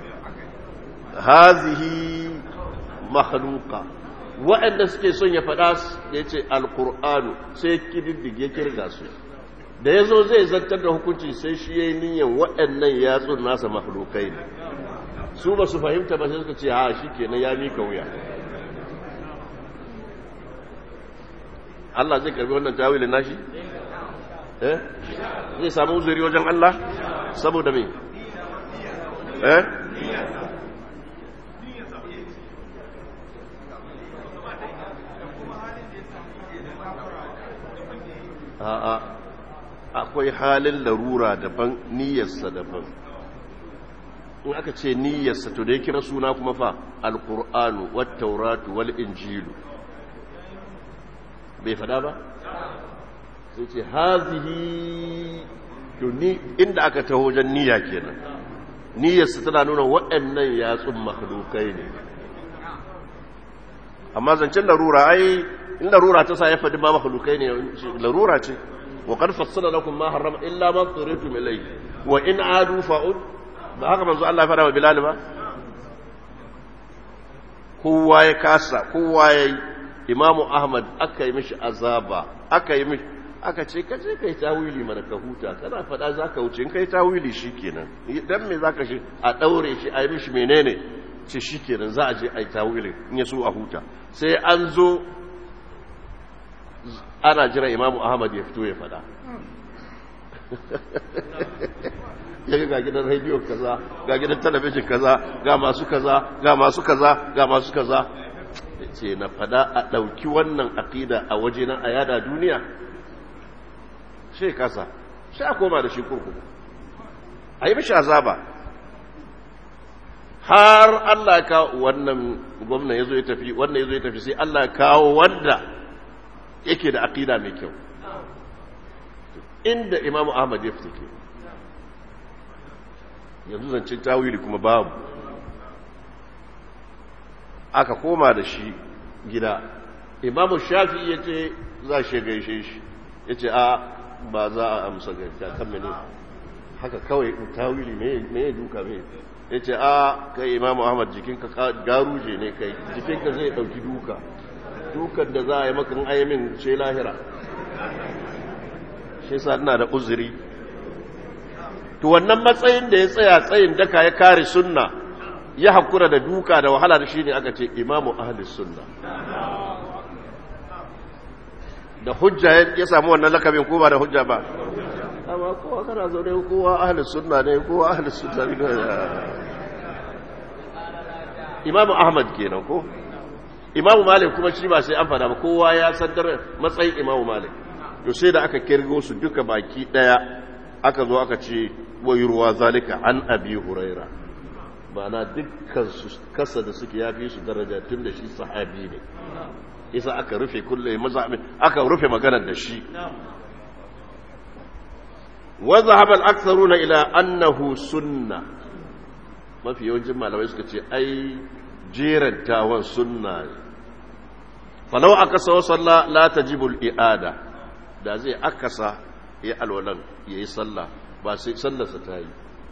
Speaker 1: hazihi makhluqa waɗanda suke son ya faɗa ya ce alƙur'anu sai kididdige kirga su da ya zo zai zartar da hukunci sai shi ya yi niyan waɗannan yatsun nasa mahalukai ne su ba su fahimta ba sai suka ce ha shi kenan ya mika wuya Allah zai karbi wannan tawilin nashi? eh zai samu uzuri wajen Allah saboda me eh a'a akwai halin larura daban niyyarsa daban in aka ce niyyarsa to da ya kira suna kuma fa alkur'anu wat tauratu wal injilu bai fada ba sai ce hazihi to ni inda aka taho wajen niyya kenan niyyarsa tana nuna waɗannan yatsun makhlukai ne amma zancen larura ai in larura ta sa ya faɗi ma makhlukai ne larura ce wa qad fassala lakum ma harrama illa ma turitum ilayhi wa in adu fa'ud ba haka manzo Allah ya fara wa Bilal ba kowa ya kasa kowa yayi Imam Ahmad aka yi mishi azaba aka yi mishi aka ce ka je kai tawili mana ka huta kana faɗa zaka wuce in kai tawili shikenan dan me zaka shi a daure shi a yi mishi menene ce shikenan za a je a yi tawili in ya so a huta sai an zo ana jira imamu ahmad ya fito ya fada ya ga gidan rediyo kaza ga gidan talabijin kaza ga masu kaza ga masu kaza ga masu kaza ce na fada a ɗauki wannan aƙida a waje na a yada duniya shi kasa shi a koma da shi kurkuku a yi mishi azaba har Allah ya kawo wannan gwamna ya zo ya tafi wannan ya zo ya tafi sai Allah ya kawo wanda yake da aqida mai kyau inda imamu ahmad ya fita ke yanzu zancen tawili kuma babu aka koma da shi gida imamu shafi ya ce za shi gaishe shi ya ce a ba za a amsa gaishe kan mene haka kawai tawili me ya duka me ya ce a kai imamu ahmad jikinka garuje ne kai jikinka zai dauki duka dukan da za a yi makan ayyamin ce lahira shi sa ina da uzuri to wannan matsayin da ya tsaya tsayin daka ya kare sunna ya hakura da duka da wahala da shi ne aka ce imamu ahalis sunna da hujja ya samu wannan lakabin ko ba da hujja ba amma kowa kana zaune kowa ahalis sunna ne kowa ahalis sunna ne imamu ahmad kenan ko imamu malik kuma shi ba sai an fada ba kowa ya saddar matsayin imamu malik to sai da aka kirgo su duka baki daya aka zo aka ce wayurwa zalika an abi huraira na dukkan su kasa da suke yafi su daraja tun da shi sahabi ne isa aka rufe kulle mazhabi aka rufe maganar da shi wa zahaba al-aktharuna ila annahu sunna mafi yawancin malamai suka ce ai jerantawan sunna ne falau akasa wa salla la tajibu al-i'ada da zai akasa ya alwalan yayi sallah ba sai sallarsa ta yi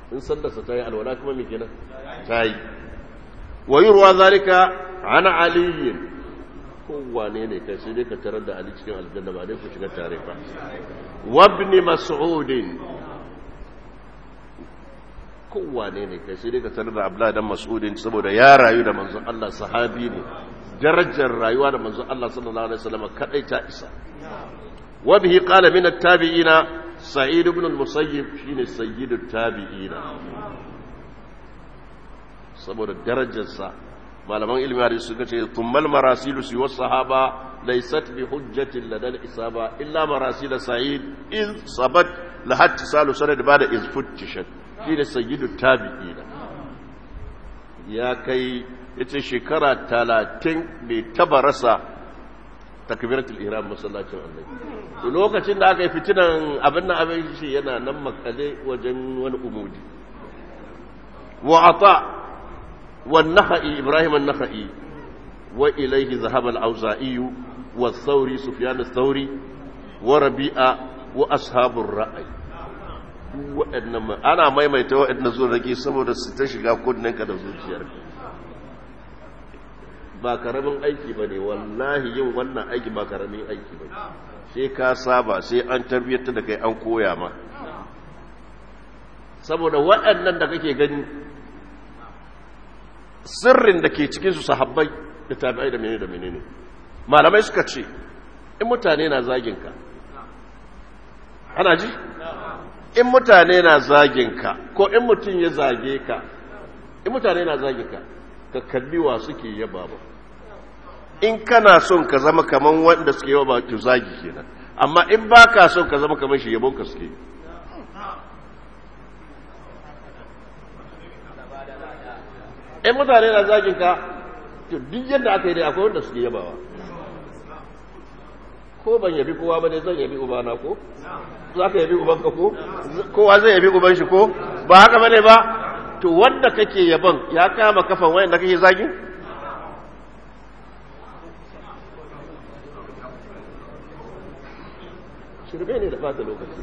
Speaker 1: in sallarsa ta yi alwala kuma mai kenan ta yi wa yurwa zalika ana aliyin kowane ne kai sai dai ka tarar da ali cikin aljanna ba dai ku shiga tare ba wabni mas'udin kowane ne kai sai dai ka tarar da abdullahi dan mas'udin saboda ya rayu da manzon Allah sahabi ne darajar rayuwa da manzon Allah sallallahu alaihi wasallam kadai ta isa wa bihi qala min at-tabi'ina sa'id ibn al-musayyib shine sayyidut tabi'ina saboda darajarsa malaman ilmi hadisi suka ce tummal marasilu si was sahaba laysat bi hujjatin ladal isaba illa marasil sa'id iz sabat lahat salu sanad bada iz futtishat shine sayyidut tabi'ina ya kai yace shekara 30 bai taba rasa takbiratul ihram masallacin annabi to lokacin da aka yi fitinan abin nan abin shi yana nan makale wajen wani umudi wa ata والنخعي إبراهيم النخعي وإليه ذهب الأوزائي والثوري سفيان الثوري وربيعة وأصحاب الرأي وإنما أنا ما يميت وإن زور ذكي سبب ستشغى كنك دزوجير ba karamin aiki ba ne wallahi yin wannan aiki ba karamin aiki ba sai ka saba sai an tarbiyyar da kai an koya ma saboda waɗannan da kake gani sirrin da ke cikinsu sahabbai da tabi'ai da menene da menene malamai suka ce in mutane na zaginka ana ji in mutane na zaginka ko in mutum ya zage ka in mutane na zaginka ka kalli wa suke yaba ba in kana son ka zama kaman wanda suke yaba to zagi kenan amma in baka son ka zama kaman shi yabon ka suke in mutane na zagin ka to duk yadda aka yi dai akwai wanda suke yabawa ko ban yabi kowa ba ne zan yabi ubana ko za ka yabi ubanka ko kowa zai yabi uban shi ko ba haka bane ba to wanda kake yaban ya kama kafan wayan da kake zagin shirme ne da fata lokaci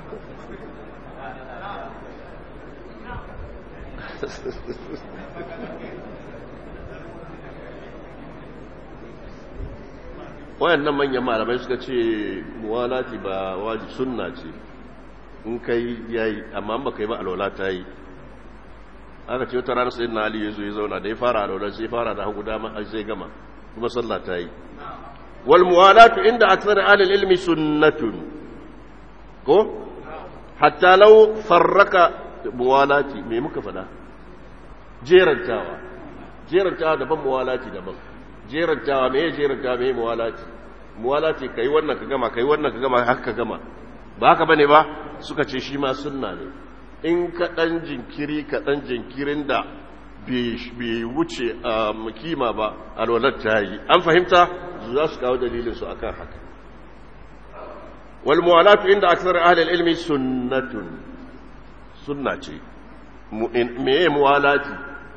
Speaker 1: wayannan manyan malamai suka ce muwalati ba waji sunna ce in kai yayi amma ba kai ba alwala ta yi aka ce wata ranar sayyidina ali ya zo ya zauna da ya fara alwala sai fara da hagu dama sai gama kuma sallah ta yi wal muwalatu inda akthar ahli ilmi sunnatun ko hatta law farraka muwalati me muka fada jerantawa jerantawa daban muwalati daban jerantawa me ya jerantawa me muwalati muwalati kai wannan ka gama kai wannan ka gama haka ka gama ba haka bane ba suka ce shi ma sunna ne in ka dan jinkiri ka dan jinkirin da bai wuce a kima ba alwalar ta yi an fahimta za su kawo dalilin su akan haka wal muwalatu inda aksar ahli ilmi sunnatun sunna ce me muwalati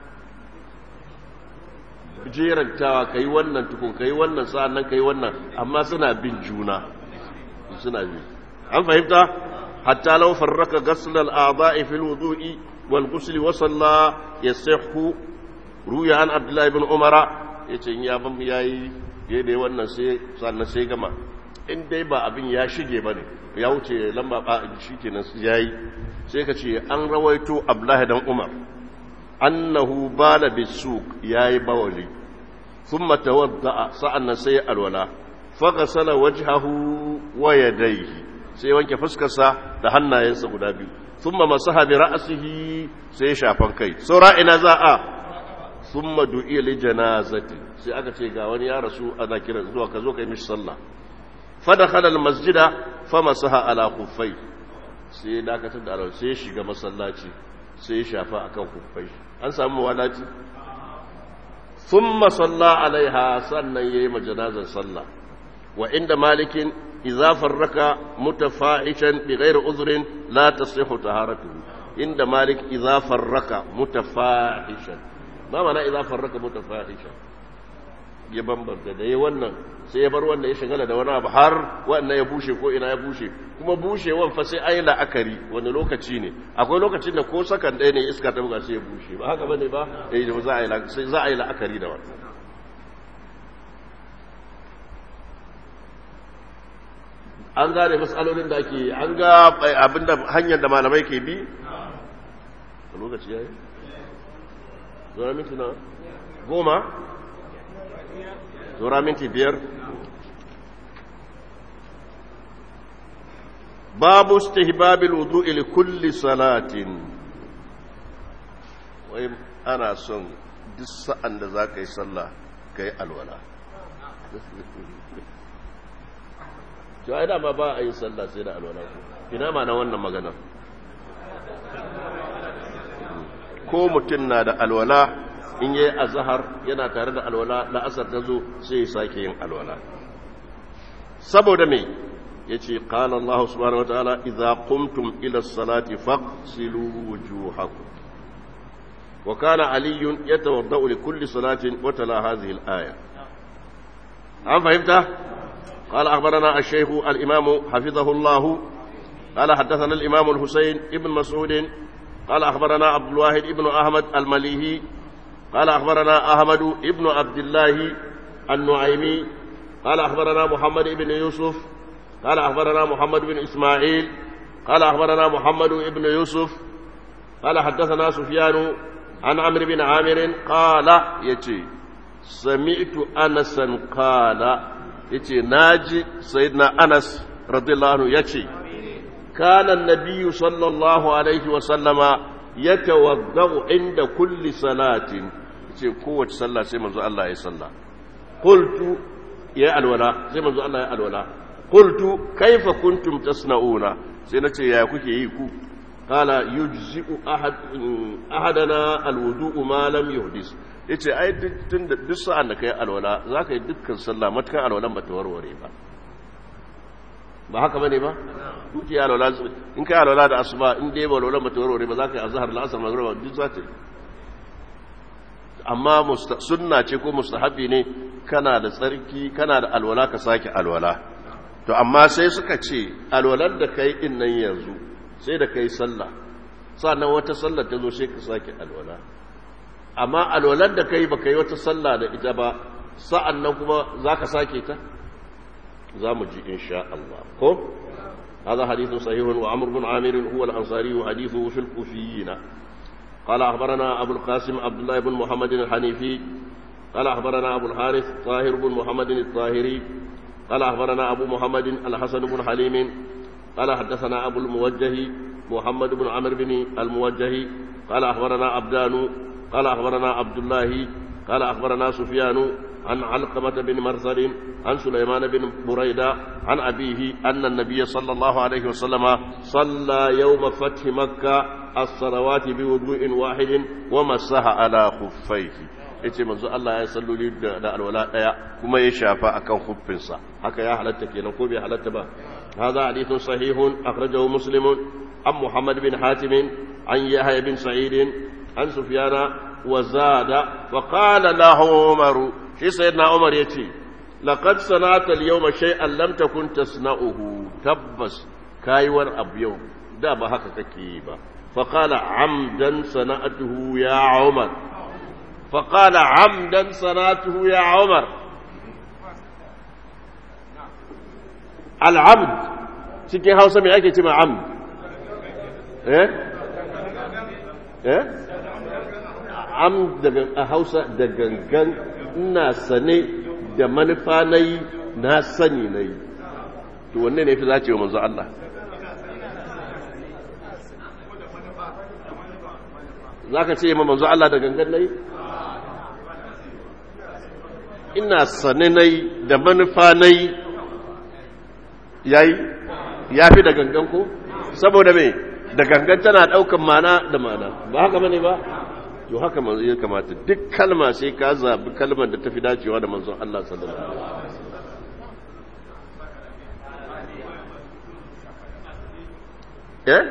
Speaker 1: jerantawa kai wannan tukun kai wannan sa'annan kai wannan amma suna bin juna suna bi an fahimta hatta law farraka ghasl al-a'dha'i fi al-wudu'i wal ghusl wa salla yasihhu ruya an abdullah ibn umara yace ya ban yayi yayi wannan sai sannan sai gama in dai ba abin ya shige bane ya wuce lamba ba shikenan yayi sai ka ce an rawaito abdullah dan umar annahu bala bisuk yayi bawali thumma tawadda sa'annan sai alwala faghsala wajhahu wa yadayhi sai wanke fuskarsa da hannayensa guda biyu thumma masaha bi ra'sihi sai shafan kai saura ina za a thumma du'iya li janazati sai aka ce ga wani ya rasu ana kiran zuwa ka zo kai mishi sallah fadakhala al masjida famasaha ala khuffai sai dakatar da alwala sai shiga masallaci sai shafa akan khuffai an samu wadaci thumma salla alaiha sannan yayi majanazar sallah wa inda malikin idza farraka mutafahishan bighairi uzrin la tasihhu taharatuhu inda malik idza farraka mutafahishan ma mana idza farraka mutafahishan ya bambanta da ya wannan sai ya bar wannan ya shagala da wani abu har wannan ya bushe ko ina ya bushe kuma bushewan fa sai ai la'akari wani lokaci ne akwai lokacin da ko sakan ɗaya ne iska ta buga sai ya bushe ba haka bane ba eh za a yi za a yi la'akari da wannan an gane matsalolin da ake an ga abinda hanyar da malamai ke bi a lokaci ya yi zuwa minti na goma zuwa minti biyar babu stihbabil wudu'i li kulli salatin wai ana son duk sa'an da za ka yi sallah ka yi alwala to ai dama ba a yin sallah sai da alwala ina ma na wannan magana ko mutum na da alwala in yayi azhar yana tare da alwala la'asar ta zo sai ya sake yin alwala saboda me yace qala Allah subhanahu wataala idza qumtum ila as-salati faghsilu wujuhakum wa kana ali yatawaddau li kulli salatin wa tala hadhihi al-aya an fahimta قال أخبرنا الشيخ الإمام حفظه الله قال حدثنا الإمام الحسين ابن مسعود قال أخبرنا عبد الواحد ابن أحمد المليهي قال أخبرنا أحمد ابن عبد الله النعيمي قال أخبرنا محمد بن يوسف قال أخبرنا محمد بن إسماعيل قال أخبرنا محمد بن يوسف قال حدثنا سفيان عن عمرو بن عامر قال يتي سمعت أنسا قال yace naji sayyidina Anas radiyallahu anhu yace kana annabiyyu sallallahu alaihi wa sallama yatawaddau inda kulli salatin yace kowace sallah sai manzo Allah ya salla qultu ya alwala sai manzo Allah ya alwala qultu kaifa kuntum tasna'una sai nace ya kuke yi ku qala yujzi'u ahad ahadana alwudu'u ma lam yuhdis ya ce ai duk sa'an da ka yi alwala za ka yi dukkan sallah matukan alwalan ba ta warware ba ba haka ba ne ba? duki alwala in ka yi alwala da asuba in dai ba alwalan ba ta warware ba za ka yi azahar la'asar magana duk za ta yi amma sunna ce ko mustahabi ne kana da tsarki kana da alwala ka sake alwala to amma sai suka ce alwalar da ka yi din nan yanzu sai da ka yi sallah sannan wata sallar ta zo sai ka sake alwala amma alwalar da kai baka yi wata sallah da ita ba sa'an nan kuma za ka sake ta za mu ji insha Allah ko هذا حديث صحيح وعمر بن عامر هو الأنصاري وحديثه في الكوفيين قال أخبرنا أبو القاسم عبد الله بن محمد الحنيفي قال أخبرنا أبو الحارث طاهر بن محمد الطاهري قال أخبرنا أبو محمد الحسن بن حليم قال حدثنا أبو الموجه محمد بن عمرو بن الموجه قال أخبرنا عبدان قال أخبرنا عبد الله قال أخبرنا سفيان عن علقمة بن مرثد عن سليمان بن بريدة عن أبيه أن النبي صلى الله عليه وسلم صلى يوم فتح مكة الصلوات بوضوء واحد ومسح على خفيه yace manzo Allah ya salloli da alwala daya kuma ya shafa akan huffinsa haka ya halatta kenan ko bai halatta ba hadha hadithun sahihun akhrajahu muslim an muhammad bin hatim an yahya bin sa'id an sufyana وزاد وقال له عمر شي سيدنا عمر يتي لقد صنعت اليوم شيئا لم تكن تصنعه تبس كايور اب يوم da ba haka kake yi ba فقال عمدا صنعته يا عمر فقال عمدا صنعته يا عمر العمد cikin hausa mai ake ce ma amd eh eh am daga a hausa da gangan ina sane da manufa na yi na sani na yi to wanne ne fi za ce wa manzo Allah za ka ce ma manzo Allah da gangan na yi ina sane na yi da manufa na yi ya yi ya fi da gangan ko saboda mai da gangan tana daukan mana da mana ba haka bane ba to haka manzo ya kamata duk kalma sai ka zabi kalmar da tafi dacewa da manzon Allah sallallahu alaihi wasallam eh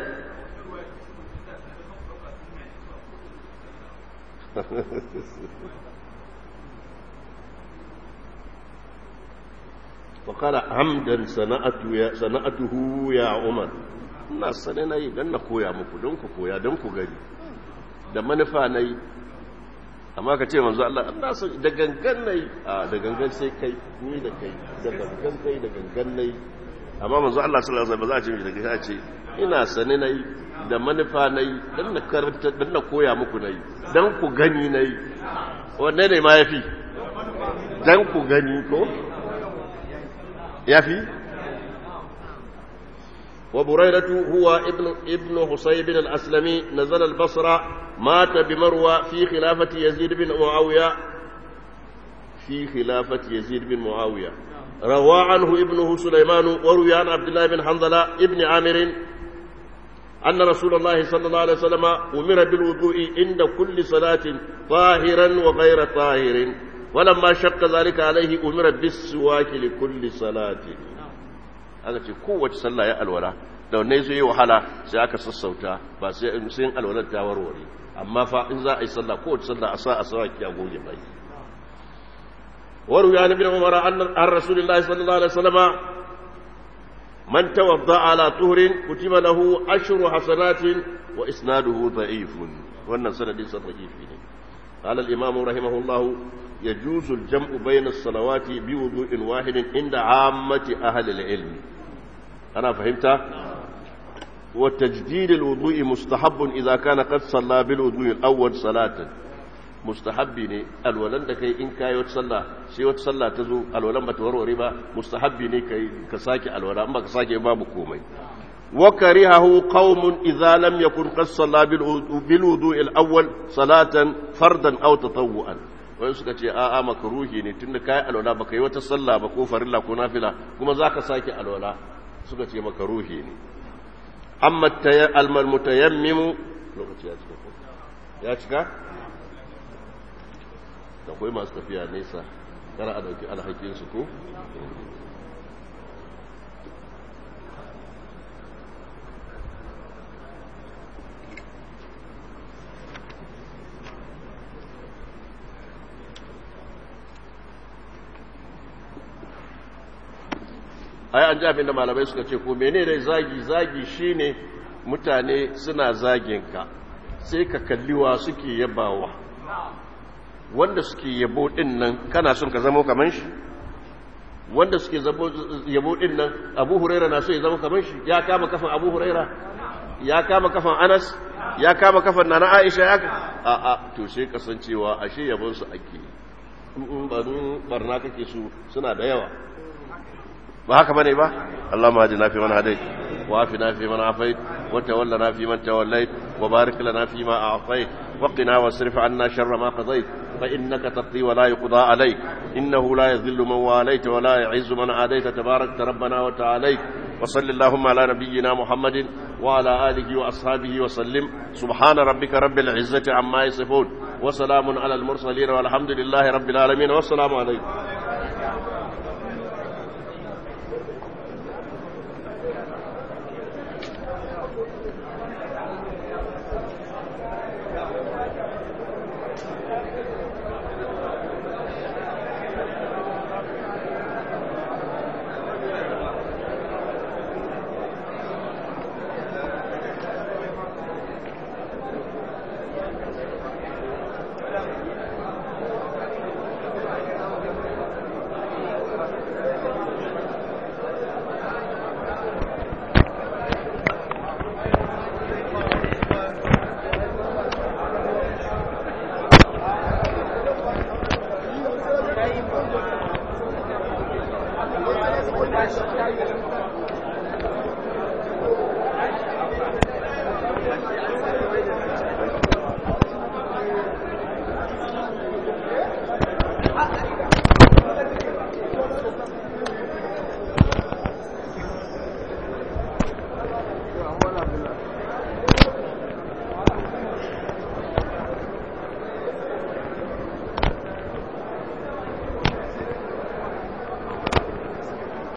Speaker 1: fa qala hamdan sana'atu ya sana'atuhu ya umar ina sane nayi dan na koya muku don ku koya don ku gani da manufa nayi amma ka ce manzo Allah Allah so da gangan nayi a da gangan sai kai ni da kai da gangan kai da gangan nayi amma manzo Allah sallallahu alaihi wasallam ba za a ce da gangan ce ina sane nayi da manufa nayi dan na karanta dan na koya muku nayi dan ku gani nayi wanne ne ma yafi dan ku gani ko yafi وبريرة هو ابن ابن حصيب الأسلمي نزل البصرة مات بمروى في خلافة يزيد بن معاوية في خلافة يزيد بن معاوية روى عنه ابنه سليمان وروي عن عبد الله بن حنظلة ابن عامر أن رسول الله صلى الله عليه وسلم أمر بالوضوء عند كل صلاة طاهرا وغير طاهر ولما شق ذلك عليه أمر بالسواك لكل صلاة aka ce kowace sallah ya alwala da wanne zai yi wahala sai aka sassauta ba sai in alwalar ta warware amma fa in za a yi sallah kowace sallah a sa a sawa ki a goge bai waru ya nabi umar an rasulullahi sallallahu alaihi wasallam man tawadda ala tuhrin kutiba lahu ashru hasanatin wa isnaduhu da'ifun wannan sanadin sa da'ifi ne قال الإمام رحمه الله يجوز الجمع بين الصلوات بوضوء واحد عند عامة أهل العلم أنا فهمت وتجديد الوضوء مستحب إذا كان قد صلى بالوضوء الأول صلاة مستحب ne alwalan da kai in kai wata sallah sai wata sallah ta zo alwalan ba ta warware ba mustahabbi ne kai ka sake alwala in ba ka sake babu komai وكرهه قوم إذا لم يكن قد صلى بالوضوء الأول صلاة فردا أو تطوعا wani suka ce a'a makaruhi ne tun da kayi alwala baka yi wata sallah ba ko farilla ko nafila kuma za ka sake alwala suka ce makaruhi ne amma almal mutayammimu lokaci ya cika ya cika da akwai masu tafiya nesa kara a dauki alhakinsu ko ai an ji abin da malamai suka ce ko mene ne zagi zagi shine mutane suna zagin ka sai ka kalliwa suke yabawa wanda suke yabo din nan kana son ka zama kaman shi wanda suke yabo din nan abu huraira na so ya zama kaman shi ya kama kafan abu huraira ya kama kafan anas ya kama kafan nana aisha ya a a to sai kasancewa ashe yabon su ake in barna kake su suna da yawa ba haka bane ba Allah ma na fi man hadai wa afina fi man afait wa tawallana fi man tawallait wa barik lana fi ma a'tait wa qina wasrif 'anna sharra ma qadait fa innaka taqdi wa la yuqda alayk innahu la yadhillu man walayta wa la yu'izzu man adayta tabarakta rabbana wa ta'alayk wa sallallahu ala nabiyyina muhammadin wa ala alihi wa ashabihi wa sallim subhana rabbika rabbil izzati amma yasifun wa salamun ala al mursalin walhamdulillahi rabbil alamin wa assalamu alaykum